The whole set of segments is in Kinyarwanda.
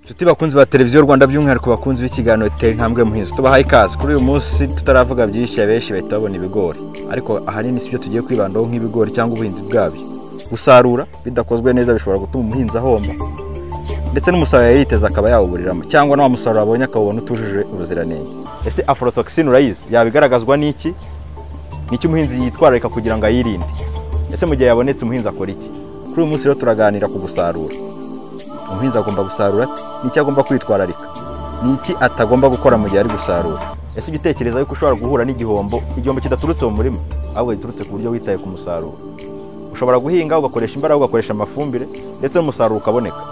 inshuti bakunzi ba televiziyo rwanda by'umwihariko bakunzi b'ikiganiro gitera intambwe muhizo tubahaye ikaze kuri uyu munsi tutaravuga byinshi abenshi bahita babona ibigori ariko ahanini si byo tugiye kwibandaho nk'ibigori cyangwa ubuhinzi bwabyo gusarura bidakozwe neza bishobora gutuma umuhinzi ahomba ndetse n'umusaruro yari yiteze akaba yawuburiramo cyangwa na wa musaruro abonye akawubona utujuje ubuziranenge ese aforotoxin urayizi yabigaragazwa n'iki ni iki umuhinzi yitwararika kugira ngo ayirinde ese mu gihe yabonetse umuhinzi akora iki kuri uyu munsi rero turaganira ku gusarura umuhinzi agomba gusarura ate? ni iki agomba kwitwararika ni iki atagomba gukora mu gihe ari gusarura ese ujya utekereza yuko ushobora guhura n'igihombo igihombo kidaturutse mu murima ahubwo giturutse ku buryo witaye ku musaruro ushobora guhinga ugakoresha imbaraga ugakoresha amafumbire ndetse n'umusaruro ukaboneka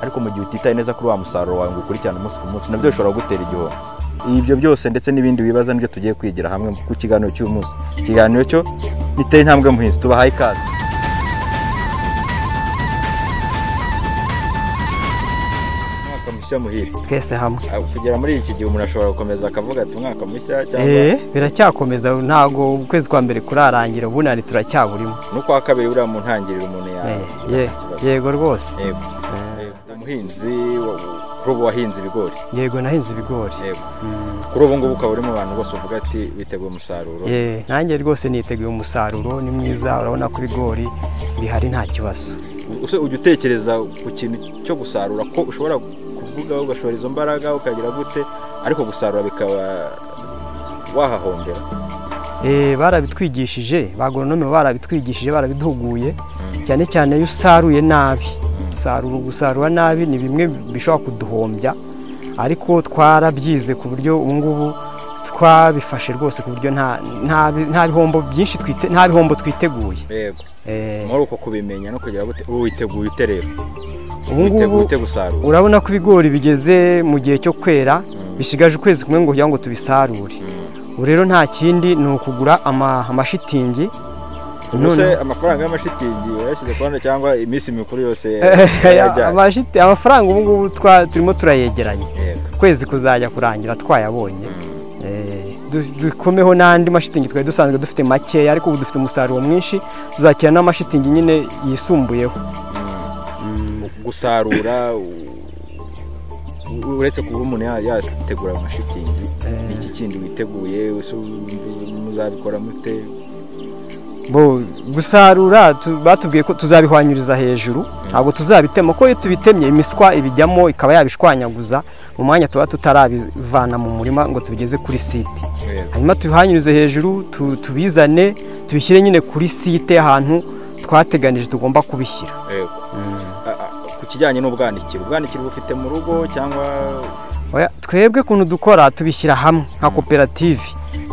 ariko mu gihe utitaye neza kuri wa musaruro wawe ngo ukurikirane umunsi ku munsi nabyo bishobora kugutera igihombo ibyo byose ndetse n'ibindi wibaza nibyo tugiye kwigira hamwe ku kiganiro cy'uyu munsi ikiganiro cyo giteye intambwe muhinzi tubahaye ikaze umwaka mushya muhire twese hamwe Ah, kugera muri iki gihe umuntu ashobora gukomeza akavuga ati umwaka mushya cyangwa Eh, biracyakomeza ntabwo ukwezi kwa mbere kurarangira ubu nani turacyaburimo n'ukwa kabiri buriya mu ntangiriro umuntu yawe Eh, ye- yego rwose yego Eh, umuhinzi wa- kuri ubu wahinze ibigori yego nahinze ibigori yego Mm, kuri ubu ngubu ukaba uri mu bantu bose uvuga ati biteguye umusaruro ye, nanjye rwose niteguye umusaruro ni mwiza urabona ko ibigori bihari nta kibazo use ujya utekereza ku kintu cyo gusarura ko ushobora kuvuga ugashora izo mbaraga ukagira gute ariko gusarura bikaba wahahombera Eh, barabitwigishije bagoronome barabitwigishije barabituguye cyane cyane iyo usaruye nabi gusarura gusarura nabi ni bimwe bishobora kuduhombya ariko twarabyize ku buryo ubu ngubu twabifashe rwose ku buryo nta nta bi- nta bihombo byinshi twite nta bihombo twiteguye yego Eh, muri uko kubimenya no kugira gute ubu witeguye ute rero ubu ngubu witeguye ute gusarura urabona ko ibigori bigeze mu gihe cyo kwera Mm. bisigaje ukwezi kumwe ngo kugira ngo tubisarure ubu rero nta kindi ni ukugura ama- amashitingi ubuse none- amafaranga y'amashitingi wayashyize ku ruhande cyangwa iminsi mikuru yose yajyanye Amashiti- amafaranga ubu ngubu twa- turimo turayegeranya yego ukwezi kuzajya kurangira twayabonye Eh, du- dukomeho n'andi mashitingi twari dusanzwe dufite makeya ariko ubu dufite umusaruro mwinshi tuzakira n'amashitingi nyine yisumbuyeho gusarura u- u- uretse kuba umuntu ya- yategura amashitingi Eh. ni iki kindi witeguye ese mu- muzabikora mute bo gusarura tu- batubwiye ko tuzabihwanyuriza hejuru ntabwo tuzabitema kuko iyo tubitemye imiswa ibijyamo ikaba yabishwanyaguza mu mwanya tuba tutarabivana mu murima ngo tubigeze kuri site hanyuma tubihanyuze hejuru tu- tubizane tubishyire nyine kuri site ahantu twateganije tugomba kubishyira Yego. A- a- ku kijyanye n'ubwanikiro ubwanikiro bufite mu rugo cyangwa Oya, twebwe ukuntu dukora tubishyira hamwe nka koperative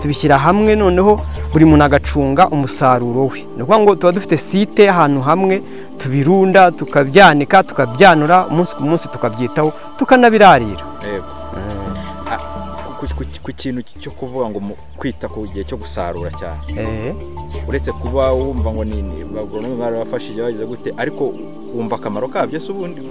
tubishyira hamwe noneho buri muntu agacunga umusaruro we ni ukuvuga ngo tuba dufite site ahantu hamwe tubirunda tukabyanika tukabyanura umunsi ku munsi tukabyitaho tukanabirarira Yego. A- ku- ku- ku- ku kintu cyo kuvuga ngo mu- kwita ku gihe cyo gusarura cyane Eh, uretse kuba wumva ngo ni ni- abagoronome barabafashije bagize gute ariko wumva akamaro kabyo se ubundi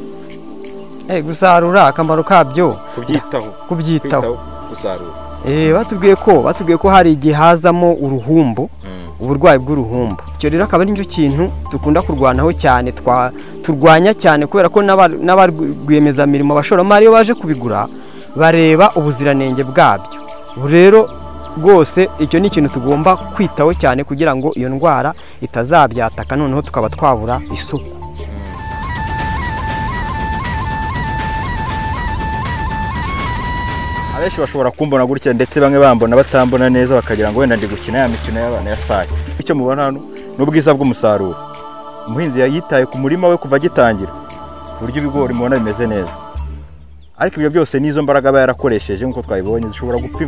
eh, gusarura akamaro kabyo kubyitaho kubyitaho kwitaho gusarura Eh, batubwiye ko batubwiye ko hari igihe hazamo uruhumbu Mm. uburwayi bw'uruhumbu icyo rero akaba ari cyo kintu dukunda kurwanaho cyane twa- turwanya cyane kubera ko n'aba- n'abarwiyemezamirimo abashoramari iyo baje kubigura bareba ubuziranenge bwabyo ubu rero rwose icyo ni ikintu tugomba kwitaho cyane kugira ngo iyo ndwara itazabyataka noneho tukaba twabura isuku abenshi bashobora kumbona gutya ndetse bamwe bambona batambona neza bakagira ngo wenda ndi gukina ya mikino y'abana ya sayi icyo mubona hano ni ubwiza bw'umusaruro umuhinzi yayitaye ku murima we kuva agitangira ku buryo ibigori mubona bimeze neza ariko ibyo byose n'izo mbaraga aba yarakoresheje nk'uko twabibonye zishobora gupfa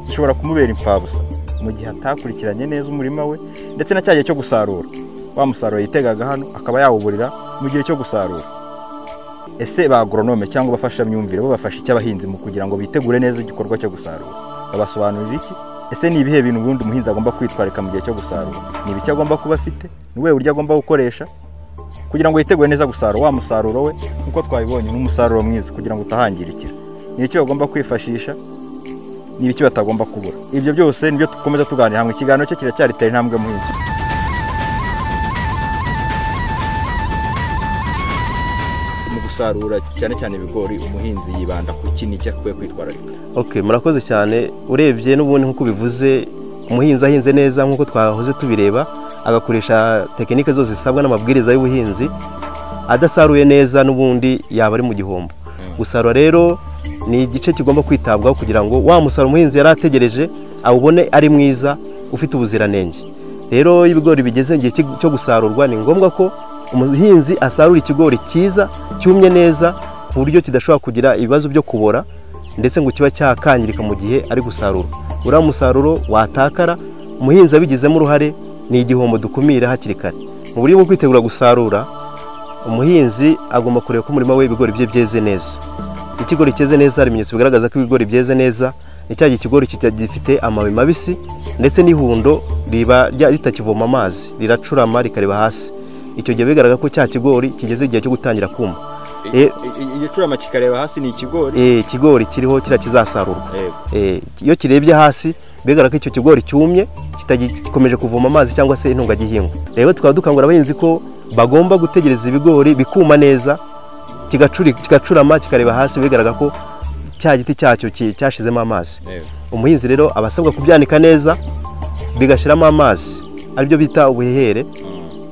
zishobora kumubera impfabusa mu gihe atakurikiranye neza umurima we ndetse na cya gihe cyo gusarura wa musaruro yitegaga hano akaba yawuburira mu gihe cyo gusarura ese ba agoronome cyangwa abafashamyumvire bo bafasha icyo abahinzi mu kugira ngo bitegure neza igikorwa cyo gusarura babasobanurira iki ese ni ibihe bintu ubundi umuhinzi agomba kwitwarika mu gihe cyo gusarura ni ibiki agomba kuba afite ni ubuhe buryo agomba gukoresha kugira ngo yitegure neza gusarura wa musaruro we nk'uko twabibonye ni umusaruro mwiza kugira ngo utahangirikira ni ibiki bagomba kwifashisha ni ibiki batagomba kubura ibyo byose nibyo dukomeza tuganira hamwe ikiganiro cyo kiracyari tera intambwe muhinzi mu gusarura cyane cyane ibigori umuhinzi yibanda ku kintu icyo akwiye kwitwararika ok murakoze cyane urebye n'ubundi nk'uko bivuze umuhinzi ahinze neza nk'uko twahoze tubireba agakoresha tekinike zose zisabwa n'amabwiriza y'ubuhinzi adasaruye neza n'ubundi yaba ari mu gihombo gusarura rero ni igice kigomba kwitabwaho kugira ngo wa musaruro umuhinzi yari ategereje awubone ari mwiza ufite ubuziranenge rero iyo ibigori bigeze igihe cy- cyo gusarurwa ni ngombwa ko umuhinzi asarura ikigori cyiza cyumye neza ku buryo kidashobora kugira ibibazo byo kubora ndetse ngo kiba cyakangirika mu gihe ari gusarura uriya musaruro watakara umuhinzi abigizemo uruhare ni igihombo dukumira hakiri kare mu buryo bwo kwitegura gusarura umuhinzi agomba kureba ko umurima we ibigori bye byeze neza ikigori cyeze neza hari ibimenyetso bigaragaza ko ibigori byeze neza ni cya gihe ikigori kita- gifite amababi mabisi ndetse n'ihundo riba rya- ritakivoma amazi riracurama rikareba hasi icyo gihe bigaragara ko cya kigori kigeze igihe cyo gutangira kuma Eh. igicurama kikareba hasi ni ikigori Eh, ikigori kiriho kiriya kizasarurwa Yego. Eh, iyo kirebye hasi bigaragara ko icyo kigori cyumye kitagi- gikomeje kuvoma amazi cyangwa se intungagihingwa rero tukaba dukangurira abahinzi ko bagomba gutegereza ibigori bikuma neza kigacuri- kigacurama kikareba hasi bigaragara ko cya giti cyacyo ki- cyashizemo amazi Yego. umuhinzi rero aba asabwa kubyanika neza bigashiramo amazi aribyo bita ubuhehere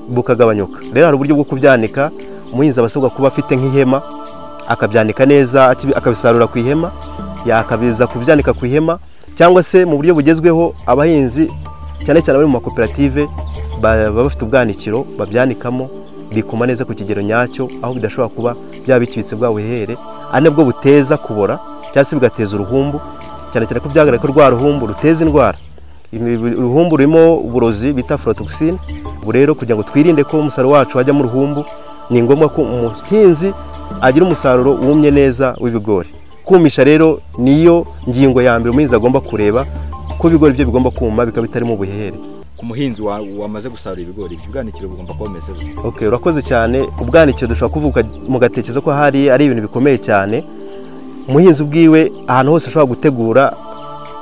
bukagabanyuka rero hari uburyo bwo kubyanika umuhinzi aba asabwa kuba afite nk'ihema akabyanika neza akibi- akabisarura ku ihema yakabiza kubyanika ku ihema cyangwa se mu buryo bugezweho abahinzi cyane cyane abari mu makoperative ba- baba bafite ubwanikiro babyanikamo bikuma neza ku kigero nyacyo aho bidashobora kuba byabicibitse bwa buhehere ari nabwo buteza kubora cyangwa se bigateza uruhumbu cyane cyane ko byagaragara ko rwa ruhumbu ruteza indwara Ibi- uruhumbu rurimo uburozi bita aforotoxine ubu rero kugira ngo twirinde ko umusaruro wacu wajyamo uruhumbu ni ngombwa ko umuhinzi agira umusaruro wumye neza w'ibigori kumisha rero niyo ngingo ya mbere umuhinzi agomba kureba ko ibigori bye bigomba kuma bikaba bitarimo ubuhehere ku muhinzi wa- wamaze gusarura ibigori ibyo bwanikiro bugomba kuba bumeze gutya ok urakoze cyane ubwanikiro dushobora kuvuga mugatekereza ko hari ari ibintu bikomeye cyane umuhinzi ubwiwe ahantu hose ashobora gutegura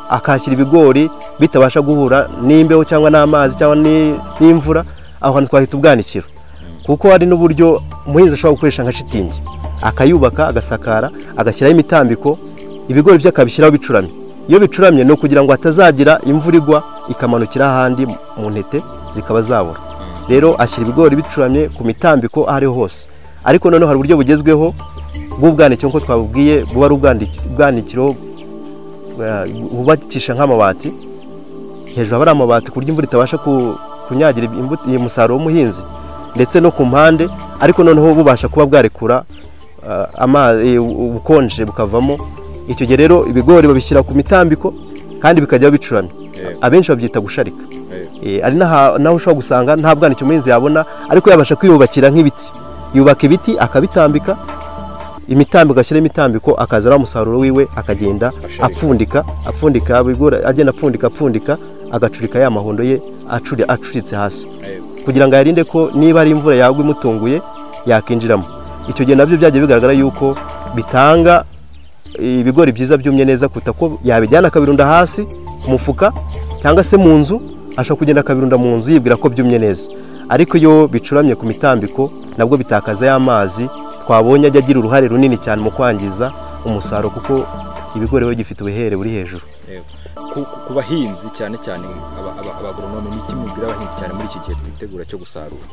akahashyira ibigori bitabasha guhura n'imbeho cyangwa n'amazi cyangwa ni- n'imvura aho hantu twahita ubwanikiro kuko hari n'uburyo umuhinzi ashobora gukoresha nka shitingi akayubaka agasakara agashyiraho imitambiko ibigori bye akabishyiraho bicuramye iyo bicuramye ni ukugira ngo hatazagira imvura igwa ikamanukira ahandi mu ntete zikaba zabura rero ashyira ibigori bicuramye ku mitambiko aho ariho hose ariko noneho hari uburyo bugezweho bw'ubwanikiro nk'uko twabubwiye buba ari ubwandiki- ubwanikiro eh, bubakisha nk'amabati hejuru haba ari amabati ku buryo imvura itabasha ku- kunyagira imbu- umusaruro w'umuhinzi ndetse no ku mpande ariko noneho bubasha kuba bwarekura eh, ama- eh, u- ubukonje bukavamo icyo gihe rero ibigori babishyira ku mitambiko kandi bikajyaho bicuramye Yego. abenshi babyita gusharika Yego. Eh, ari n'aha- n'aho ushobora gusanga nta bwanikiro umuhinzi yabona ariko yabasha kwiyubakira nk'ibiti yubaka ibiti akabitambika imitambiko ashyiraho imitambiko akazana umusaruro wiwe akagenda Asharika. apfundika apfundika abigori agenda apfundika apfundika agacurika ya mahundo ye acuri- acuritse hasi Yego. kugira ngo ayarinde ko niba ari imvura yagwa imutunguye yakinjiramo icyo gihe nabyo byagiye bigaragara yuko bitanga ibigori byiza byumye neza kuruta ko yabijyana akabirunda hasi ku mufuka cyangwa se mu nzu ashobora kugenda akabirunda mu nzu yibwira ko byumye neza ariko iyo bicuramye ku mitambiko nabwo bitakaza ya mazi twabonye ajya agira uruhare runini cyane mu kwangiza umusaruro kuko ibigori biba gifite ubuhere buri hejuru Yego. Ku- ku- ku bahinzi cyane cyane aba- aba- abagoronome ni iki mubwira abahinzi cyane muri iki gihe twitegura cyo gusarura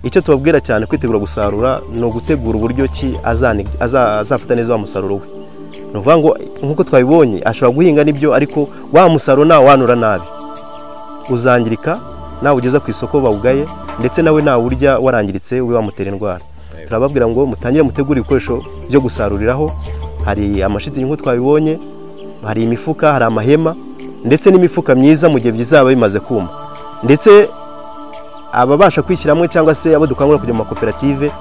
icyo tubabwira cyane kwitegura gusarura ni ugutegura uburyo ki azani- aza- azafata neza wa musaruro we ni ukuvuga ngo nk'uko twabibonye ashobora guhinga n'ibyo ariko wa musaruro nawanura nabi uzangirika nawugeza ku isoko bawugaye ndetse nawe nawurya warangiritse ube wamutera indwara Yego. turababwira ngo mutangire mutegure ibikoresho byo gusaruriraho hari amashitingi nk'uko twabibonye hari imifuka hari amahema ndetse n'imifuka myiza mu gihe bizaba bimaze kuma ndetse ababasha kwishyiramo cyangwa se abo dukangurira kujya mu makoperative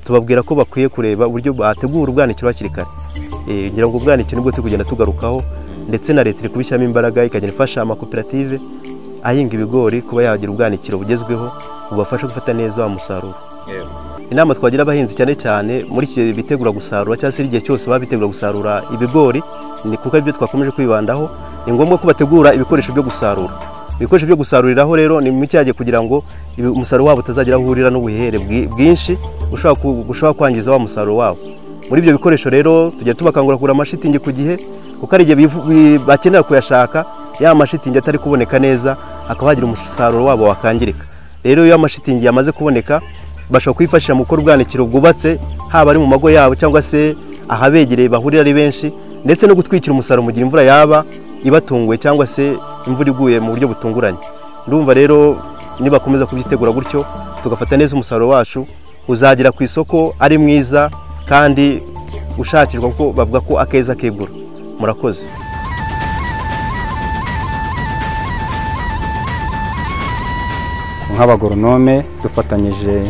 tubabwira ko bakwiye kureba uburyo bategura ubwanikiro hakiri kare Eh, ngira ngo ubwanikiro nibwo turi kugenda tugarukaho ndetse na leta iri kubishyiramo imbaraga ikagenda ifasha amakoperative ahinga ibigori kuba yagira ubwanikiro bugezweho bubafasha gufata neza wa musaruro Yego. inama twagira abahinzi cyane cyane muri iki gihe bitegura gusarura cyangwa se igihe cyose baba bitegura gusarura ibigori ni kuko aribyo twakomeje kwibandaho ni ngombwa ko bategura ibikoresho byo gusarura ibikoresho byo gusaruriraho rero ni mu cyage kugira ngo ibi- umusaruro wabo utazagira aho uhurira n'ubuhere bwi- bwinshi bushobora ku- bushobora kwangiza wa musaruro wabo muri ibyo bikoresho rero tujya tubakangura kugura amashitingi ku gihe kuko hari igihe bivu- bi- bakenera kuyashaka ya mashitingi atari kuboneka neza hakaba hagira umusaruro wabo wakangirika rero iyo amashitingi yamaze kuboneka bashobora kuyifashisha mu gukora ubwanikiro bwubatse haba ari mu mago yabo cyangwa se ahabegereye bahurira ari benshi ndetse no gutwikira umusaruro mu gihe imvura yaba ibatunguye cyangwa se imvura iguye mu buryo butunguranye ndumva rero nibakomeza kubyitegura gutyo tugafata neza umusaruro wacu uzagera ku isoko ari mwiza kandi ushakirwa kuko bavuga ko akeza kegura murakoze nk'abagoronome dufatanyije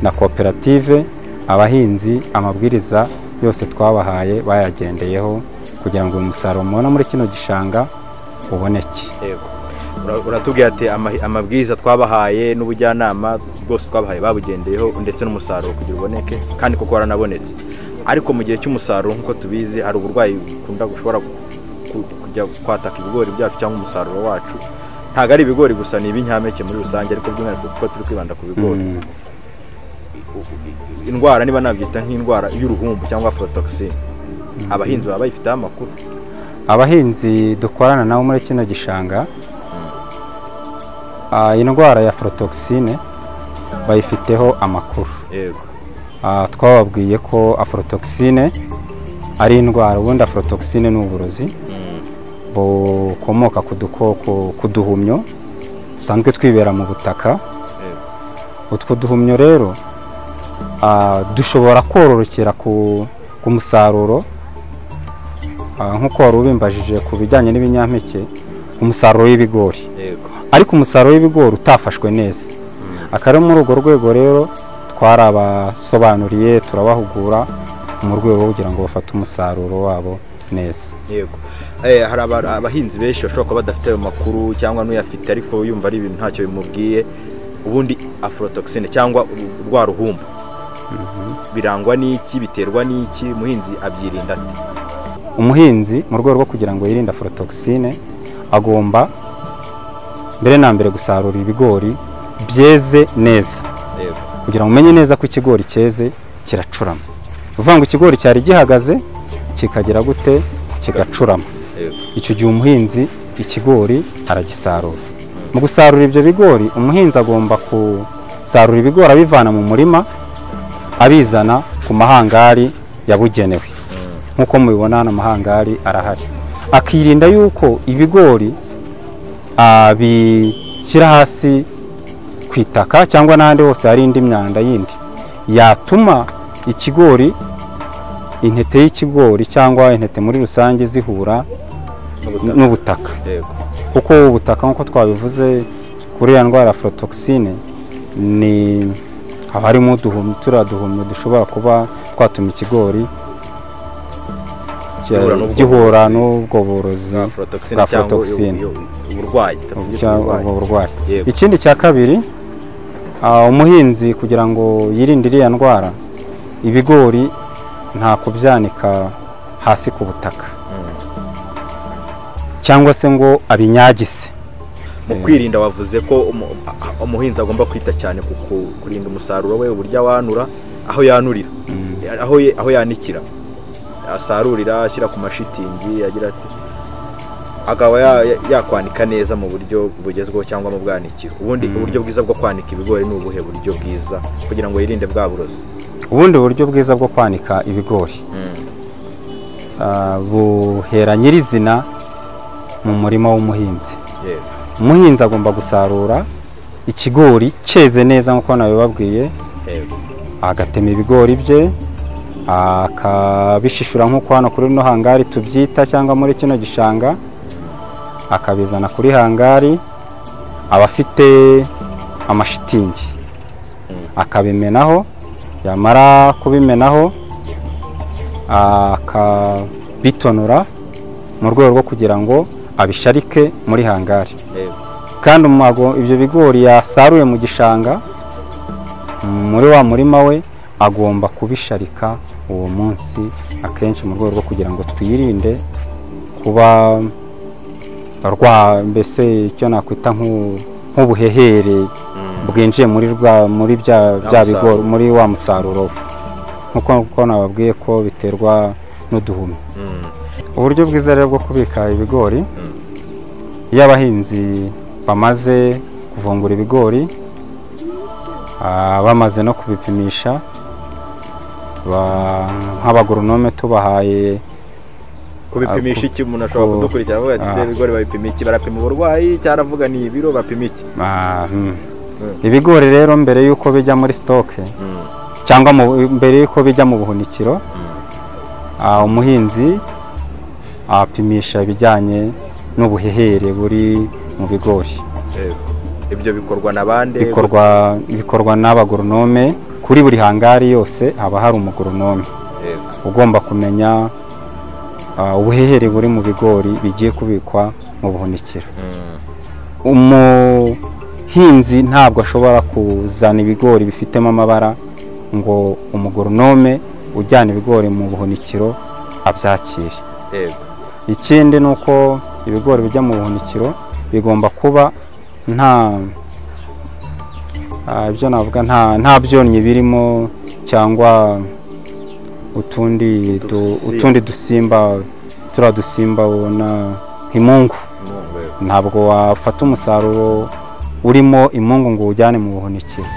na koperative abahinzi amabwiriza yose twabahaye bayagendeyeho kugira ngo uyu musaruro mubona muri kino gishanga uboneke Ura- uratubwira ati "Ama- amabwiriza twabahaye n'ubujyanama bwose twabahaye babugendeyeho ndetse n'umusaruro kugira uboneke kandi kuko waranabonetse ariko mu gihe cy'umusaruro nk'uko tubizi hari uburwayi bukunda gushobora ku- kujya kwataka ibigori byacu cyangwa umusaruro wacu ntabwo ari ibigori gusa ni ibinyampeke muri rusange ariko by'umwihariko kuko turi kwibanda ku bigori Mm. indwara niba nabyita nk'indwara y'uruhumbu cyangwa afrotoxin abahinzi baba bayifiteho amakuru abahinzi dukorana nabo muri kino gishanga ah, indwara ya aforotoxine bayifiteho amakuru yego Ah, twababwiye ko aforotoxine ari indwara ubundi aforotoxine ni uburozi bukomoka ku dukoko ku duhumyo dusanzwe twibera mu butaka utwo duhumyo rero ah, dushobora kororokera ku, ku musaruro Ah, nk'uko wari ubimbajije ku bijyanye n'ibinyampeke umusaruro w'ibigori yego ariko umusaruro w'ibigori utafashwe neza akaba ari muri urwo rwego rero twarabasobanuriye turabahugura mu rwego rwo kugira ngo bafate umusaruro wabo neza yego Eh, hari aba- abahinzi benshi bashobora kuba badafite ayo makuru cyangwa n'uyafite ariko yumva ari ibintu ntacyo bimubwiye ubundi afrotoxine cyangwa uru- rwa ruhumbu birangwa n'iki biterwa n'iki umuhinzi abyirinda ate umuhinzi mu rwego rwo kugira ngo yirinde aforotoxine agomba mbere na mbere gusarura ibigori byeze neza yego kugira ngo umenye neza ko ikigori cyeze kiracurama ni ukuvuga ngo ikigori cyari gihagaze kikagera gute kigacurama yego icyo gihe umuhinzi ikigori aragisarura mu gusarura ibyo bigori umuhinzi agomba gusarura ibigori abivana mu murima abizana ku mahangari yabugenewe nk'uko mubibona hano amahangari arahari akirinda yuko ibigori ah, bishyira hasi ku itaka cyangwa n'ahandi hose hari indi myanda yindi yatuma ikigori intete y'ikigori cyangwa intete muri rusange zihura N'ubutaka. n'ubutaka yego kuko ubutaka nk'uko twabivuze kuri ya ndwara ya aforotoxine ni haba harimo uduhumyo turiya duhumyo dushobora kuba twatuma ikigori cya- Gihura n'ubwo gihura burozi. n'ubwo burozi Bwa afrotoxine cyangwa afrotoxine. iyo- iyo- uburwayi tubyita cyangwa uburwayi. ubwo burwayi Yego. ikindi cya kabiri ah, umuhinzi kugira ngo yirinde iriya ndwara ibigori nta kubyanika hasi ku butaka cyangwa se ngo abinyagise mu kwirinda wavuze ko umu- a- umuhinzi agomba kwita cyane ku ku- kurinda umusaruro we uburyo awanura aho yanurira aho ye- aho yanikira asarurira ashyira ku mashitingi agira ati akaba ya- ya- yakwanika neza mu buryo bugezweho cyangwa mu bwanikiro ubundi uburyo bwiza bwo kwanika ibigori ni ubuhe buryo bwiza kugira ngo yirinde bwa burozi ubundi buryo bwiza bwo kwanika ibigori Ah, buhera nyirizina mu murima w'umuhinzi Yego. umuhinzi agomba gusarura ikigori cyeze neza nk'uko nabibabwiye Yego. agatema ibigori bye akabishishura nk'uko hano kuri rino hangari tubyita cyangwa muri kino gishanga akabizana kuri hangari aba afite amashitingi akabimenaho yamara kubimenaho akabitonora mu rwego rwo kugira ngo abisharike muri hangari Yego. kandi umago ibyo bigori yasaruye mu gishanga muri wa murima we agomba kubisharika uwo munsi akenshi mu rwego rwo kugira ngo twirinde kuba rwa mbese icyo nakwita nk'u- nk'ubuhehere bwinjiye muri rwa muri bya bya bigori muri wa musaruro we. nk'uko uko nababwiye ko biterwa n'uduhumi uburyo bwiza rero bwo kubika ibigori iyo abahinzi bamaze kuvungura ibigori ah, bamaze no kubipimisha ba- nk'abagoronome tubahaye kubipimisha iki umuntu ashobora ku- kudukurikira avuga ati ah. "Se ibigori babipima iki barapima uburwayi cyangwa aravuga ni ibiro bapima iki Ah, mm. Mm. ibigori rero mbere y'uko bijya muri sitoke cyangwa mu- mbere y'uko bijya mu buhunikiro ah, umuhinzi apimisha ibijyanye n'ubuhehere buri mu bigori Yego. ibyo bikorwa na bande bikorwa bikorwa n'abagoronome kuri buri hangari yose haba hari umugoronome Yego. ugomba kumenya ah, ubuhehere buri mu bigori bigiye kubikwa mu buhunikiro Mm. umuhinzi ntabwo ashobora kuzana ibigori bifitemo amabara ngo umugoronome ujyana ibigori mu buhunikiro abyakire Yego. ikindi ni uko ibigori bijya mu buhunikiro bigomba kuba nta ah, ibyo navuga nta nta byonnyi birimo cyangwa utundi du- Udusimba. utundi dusimba turiya dusimba ubona nk'imungu Mungu, yego. ntabwo wafata umusaruro urimo imungu ngo uwujyane mu buhunikiro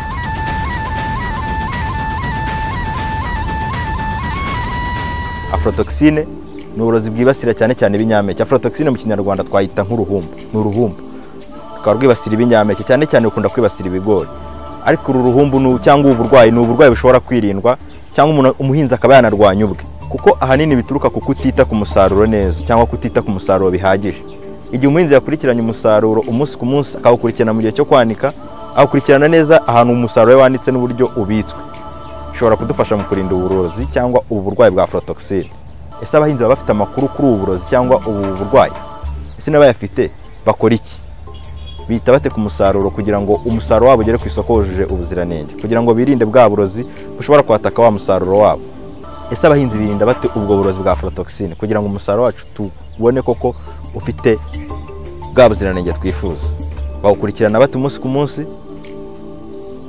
afrotoxine ni uburozi bwibasira cyane cyane ibinyampeke afrotoxine mu kinyarwanda twayita nk'uruhumbu ni uruhumbu rukaba rwibasira ibinyampeke cyane cyane rukunda kwibasira ibigori ariko uru ruhumbu ni- cyangwa ubu burwayi ni uburwayi bushobora kwirindwa cyangwa umuntu- umuhinzi akaba yanarwanya ubwe kuko ahanini bituruka ku kutita ku musaruro neza cyangwa kutita ku musaruro bihagije igihe umuhinzi yakurikiranye umusaruro umunsi ku munsi akawukurikirana mu gihe cyo kwanika awukurikirana neza ahantu umusaruro we wanitse n'uburyo ubitswe bishobora kudufasha mu kurinda uburozi cyangwa ubu burwayi bwa afrotoxine ese abahinzi baba bafite amakuru kuri ubu burozi cyangwa ubu burwayi ese n'abayafite bakora iki bita bate ku musaruro kugira ngo umusaruro wabo ugere ku isoko wujuje ubuziranenge kugira ngo birinde bwa burozi bushobora kwataka wa musaruro wabo ese abahinzi birinda bate ubwo burozi bwa afrotoxine kugira ngo umusaruro wacu tubone koko ufite bwa buziranenge twifuza bawukurikirana bate umunsi ku munsi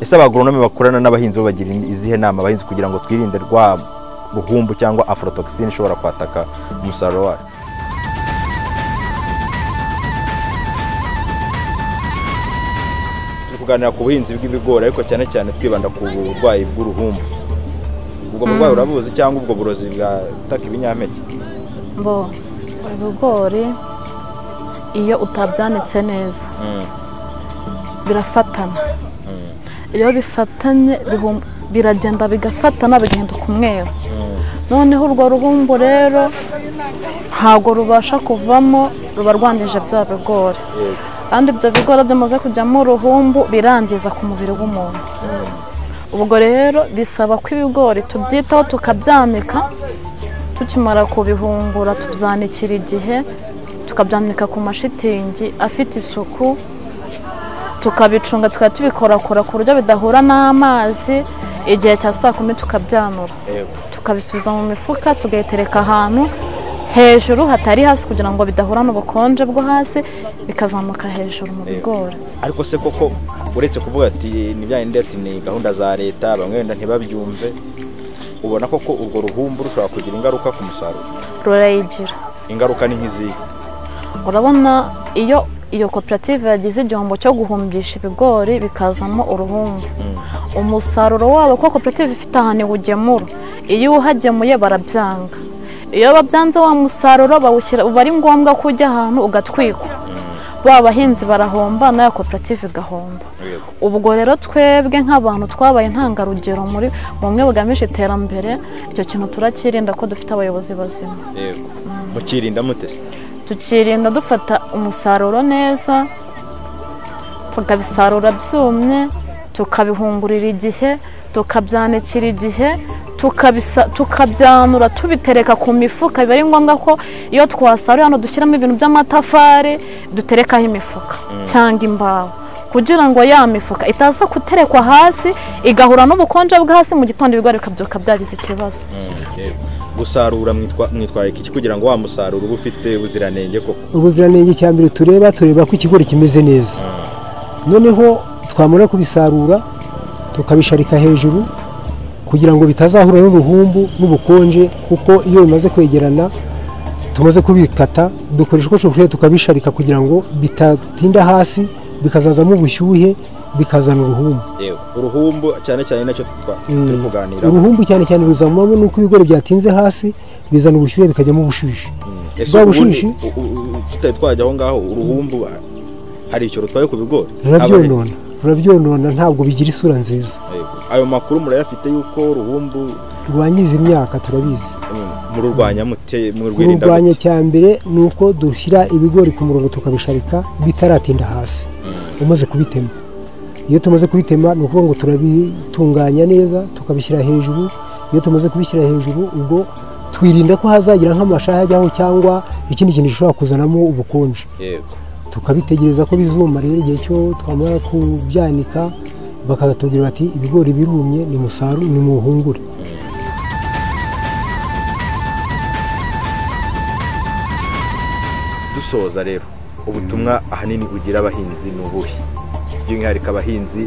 ese abagoronome bakorana n'abahinzi bo bagira izihe nama abahinzi kugira ngo twirinde rwa ruhumbu cyangwa afrotoxine ishobora kwataka umusaruro wacu turi kuganira ku buhinzi bw'ibigori ariko cyane cyane twibanda ku burwayi bw'uruhumbu ubwo burwayi urabuzi cyangwa ubwo burozi bwataka ibinyampeke bo ibigori iyo utabyanitse neza birafatana iyo bifatanye bihum- biragenda bigafatana bigahindura umweru noneho urwo rubumbu rero ntabwo rubasha kuvamo ruba rwangije bya bigori kandi ibyo bigori byamaze kujyamo uruhumbu birangiza ku mubiri w'umuntu ubwo rero bisaba ko ibigori tubyitaho tukabyanika tukimara kubihungura tubyanikira igihe tukabyanika ku mashitingi afite isuku tukabicunga tukaba tubikorakora ku buryo bidahura n'amazi igihe cya saa kumi tukabyanura tukabisubiza mu mifuka tugayitereka ahantu hejuru hatari hasi kugira ngo bidahura n'ubukonje bwo hasi bikazamuka hejuru mu bigori ariko se koko uretse kuvuga ati nibyaye ndetse ni gahunda za leta bamwe wenda ntibabyumve ubona koko urwo ruhumbu rushobora kugira ingaruka ku musaruro rurayigira ingaruka ni nk'izihe urabona iyo iyo koperative yagize igihombo cyo guhumbisha ibigori bikazamo uruhumbu umusaruro wabo kuko koperative ifite ahantu iwugemura iyo uhagemuye barabyanga iyo babyanze wa musaruro bawushyira uba ari ngombwa ko ujya ahantu ugatwikwa ba bahinzi barahomba na ya koperative igahomba ubwo rero twebwe nk'abantu twabaye intangarugero muri bumwe bugamije iterambere icyo kintu turakirinda ko dufite abayobozi bazima yego mukirinda mutese tukirinda dufata umusaruro neza tukabisarura byumye tukabihungurira igihe tukabyanikira igihe tukabisa- tukabyanura tubitereka ku mifuka biba ari ngombwa ko iyo twasaruye hano dushyiramo ibintu by'amatafari duterekaho imifuka cyangwa imbaho kugira ngo ya mifuka itaza guterekwa hasi igahura n'ubukonje bwo hasi mu gitondo ibigori bikabyuka byagize ikibazo gusarura mwitwa- mwitwaye iki kugira ngo wa musaruro ube ufite ubuziranenge koko ubuziranenge cya mbere tureba tureba ko ikigori kimeze neza noneho twamara kubisarura tukabisharika hejuru kugira ngo bitazahura n'uruhumbu n'ubukonje kuko iyo bimaze kwegerana tumaze kubikata dukoresha uko dushoboye tukabisharika kugira ngo bitatinda hasi bikazazamo ubushyuhe bikazana uruhumbu yewe uruhumbu cyane cyane nacyo twa- turi kuganiraho uruhumbu cyane cyane ruzamamo nuko ibigori byatinze hasi bizana ubushyuhe bikajyamo ubushishi ese bwa ubundi bushishi u- u- u- tutari twajya aho ngaho uruhumbu ah, hari icyo rutwaye ku bigori Aba- rurabyonona rurabyonona ntabwo bigira isura nziza Yego. ayo makuru murayafite yuko uruhumbu rwangiza imyaka turabizi mm, mururwanya mute murwirinda kururwanya mute cyambere ni uko dushyira ibigori ku murongo tukabisharika bitaratinda hasi umaze kubitema iyo tumaze kubitema ni ukuvuga ngo turabitunganya neza tukabishyira hejuru iyo tumaze kubishyira hejuru ubwo twirinda ko hazagira nk'amashaha ajyaho cyangwa ikindi kintu gishobora kuzanamo ubukonje yego tukabitegereza ko bizuma rero igihe cyo twamara kubyanika bakazatubwira bati ibigori birumye ni musaru ni muhungure dusoza rero ubutumwa ahanini bugira abahinzi ni ubuhe by'umwihariko abahinzi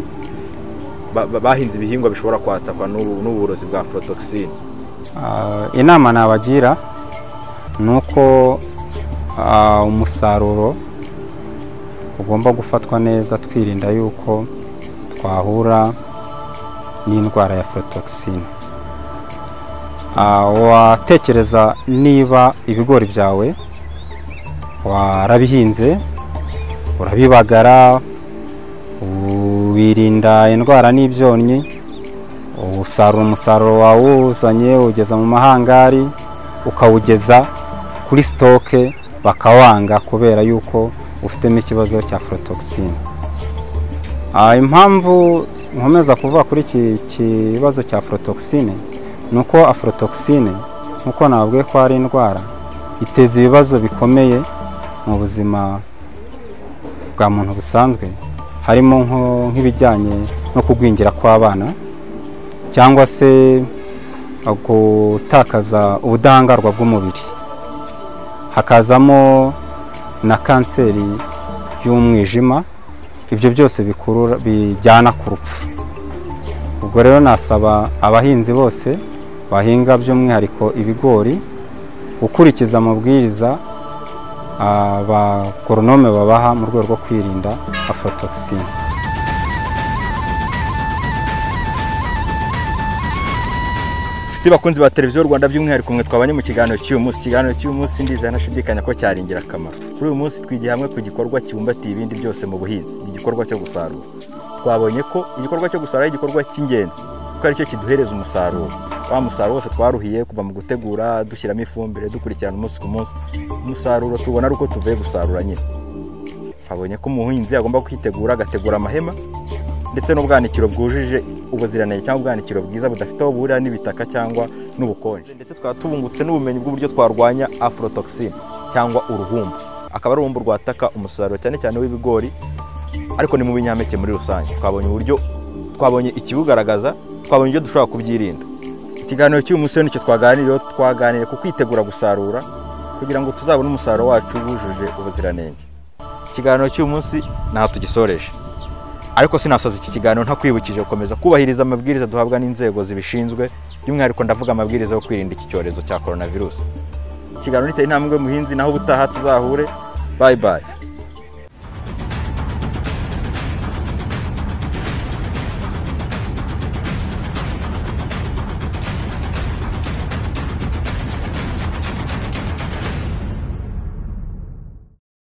ba- ba- bahinze ibihingwa bishobora kwatakwa n'ubu- n'uburozi bwa forotogisine Ah, inama nabagira ni uko ah, umusaruro ugomba gufatwa neza twirinda yuko twahura n'indwara ya forotogisine watekereza niba ibigori byawe warabihinze urabibagara wirinda indwara n'ibyonnyi usarura umusaruro wawuzanye ugeza mu mahangari ukawugeza kuri sitoke bakawanga kubera yuko ufitemo ikibazo cya forotogisine impamvu nkomeza kuvuga kuri iki kibazo cya forotogisine ni uko aforotogisine nk'uko nababwiye ko ari indwara iteza ibibazo bikomeye mu buzima bwa muntu busanzwe harimo nko- nk'ibijyanye no kugwingira kw'abana cyangwa se gutakaza ubudahangarwa bw'umubiri hakazamo na kanseri y'umwijima ibyo byose bikurura bijyana ku rupfu ubwo rero nasaba abahinzi bose bahinga by'umwihariko ibigori gukurikiza amabwiriza ah, abagoronome babaha mu rwego rwo kwirinda afotokisine inshuti bakunzi ba televiziyo rwanda by'umwihariko mwe twabanye mu kiganiro cy'uyu munsi ikiganiro cy'uyu munsi ndiza ntashidikanya ko cyari ingirakamaro kuri uyu munsi twigiye hamwe ku gikorwa kibumbatiye ibindi byose mu buhinzi ni igikorwa cyo gusarura twabonye ko igikorwa cyo gusarura ari igikorwa cy'ingenzi kuko aricyo kiduhereza umusaruro wa musaruro wose twaruhiye kuva mu gutegura dushyiramo ifumbire dukurikirana umunsi ku munsi umusaruro tubona ari uko tuvuye gusarura nyine twabonye ko umuhinzi agomba kwitegura agategura amahema ndetse n'ubwanikiro bwujuje ubuziranenge cyangwa ubwanikiro bwiza budafite aho buhurira n'ibitaka cyangwa n'ubukonje ndetse twaba tubungutse n'ubumenyi bw'uburyo twarwanya aforotogisine cyangwa uruhumbu akaba ari uruhumbu rwataka umusaruro cyane cyane w'ibigori ariko ni mu binyampeke muri rusange twabonye uburyo twabonye ikibugaragaza twabonye uburyo dushobora kubyirinda ikiganiro cy'uyu munsi rero nicyo twaganiriyeho twaganiriye ku kwitegura gusarura kugira ngo tuzabone umusaruro wacu wujuje ubuziranenge ikiganiro cy'uyu munsi ntaho tugisoreje ariko sinasoza iki kiganiro ntakwibukije gukomeza kubahiriza amabwiriza duhabwa n'inzego zibishinzwe by'umwihariko ndavuga amabwiriza yo kwirinda iki cyorezo cya coronavirus ikiganiro niteye intambwe muhinzi naho ubutaha tuzahure bayi bayi